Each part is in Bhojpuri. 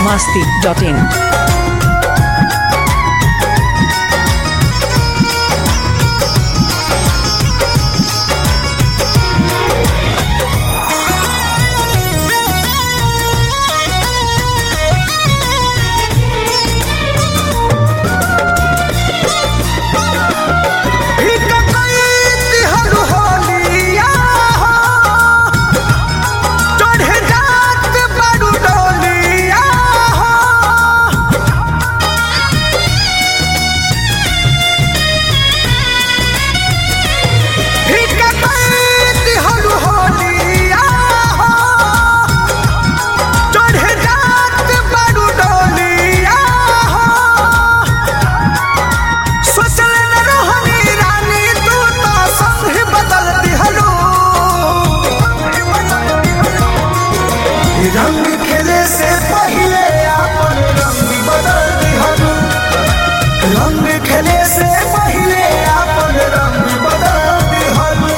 masti.in. फीका कईती हरु होलिया हो, चढ़े जात बारू डोलिया हो। फीका कईती हरु होलिया हो, चढ़े जात बारू डोलिया हो। सोचल न रहनी रानी तू तो संग ही बदल दिहलो रंग खेले से पहले अपन रंग बदल दिहलो रंग खेले से पहले अपन रंग बदल दिहलो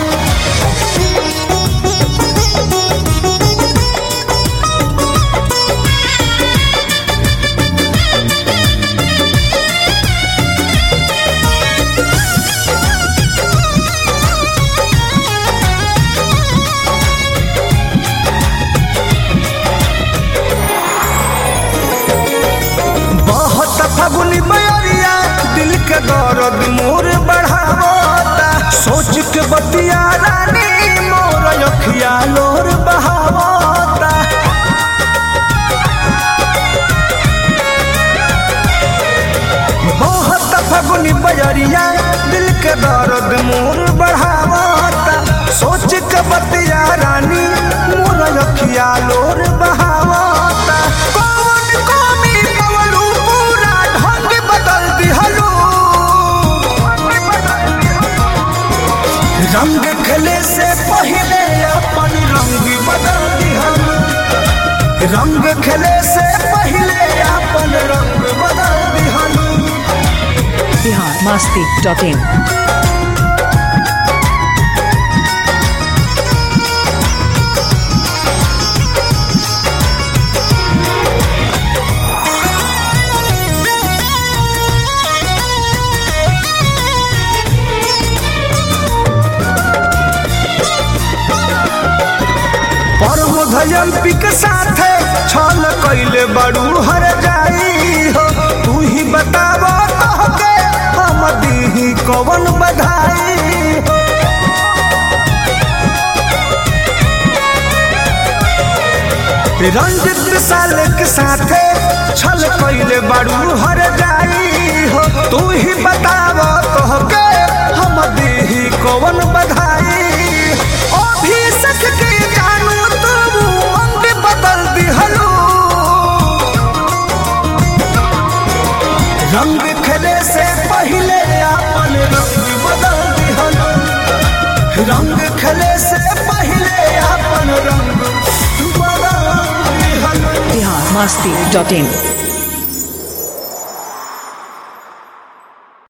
बहुत फगुनी बयरिया दिल के दर्द मोर बढ़ावता सोच के बतिया रानी मोर अखिया लोर बहावता बहुत फगुनी बयरिया दिल के दर्द मोर बढ़ावता सोच के बतिया रानी मोर अखिया लोर बहावता कौन कमी पवलू पूरा ढंग बदल दिहलू रंग खेले से पहले अपन रंग बदल दिहलू रंग खेले से पहले अपन रंग बदल दिहलू Bihar masti.in. परमधयम पिक साथे छल कैले बड़ू हर जाई हो तू ही बताव तोहके हम दीही कवन बधाई हो रंजित साल के साथे छल कैले बड़ू हर जाई हो तू ही बताव तोहके हम दीही कवन बधाई ओ भी सख के जानू तू अंग बदल दिहलू रंग खेले से पहले अपन रंग बदल दिहलू रंग खेले से पहले अपन रंग बदल दिहलू Bihar masti.in.